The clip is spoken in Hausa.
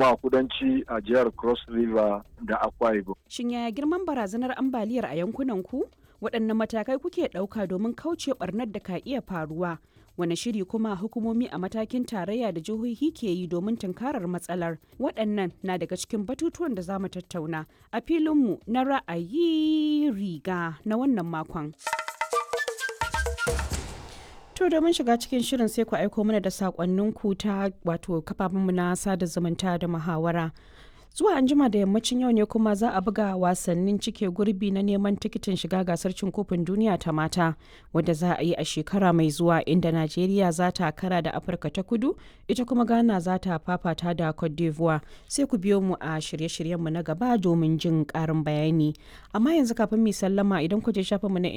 kuma a kudanci a jihar cross river da akwa ibom Shin yaya girman barazanar ambaliyar a yankunan ku? Waɗanne matakai kuke ɗauka domin kauce ɓarnar da ka iya faruwa? Wane shiri kuma hukumomi a matakin tarayya da jihohi ke yi domin tunkarar matsalar? Waɗannan na daga cikin batutuwan da za mu tattauna a filinmu na ra'ayi riga na wannan makon. To domin shiga cikin shirin sai ku aiko mana da saƙonninku ta wato kafafenmu na sada zumunta da muhawara. zuwa anjima da yammacin yau ne kuma za a buga wasannin cike gurbi na neman tikitin shiga gasar cin kofin duniya ta mata wadda za a yi a shekara mai zuwa inda najeriya za ta kara da afirka ta kudu ita kuma ghana za ta fafata da cote d'ivoire sai ku biyo mu a shirye-shiryenmu na gaba domin jin karin bayani amma yanzu kafin mu sallama idan ku je shafinmu na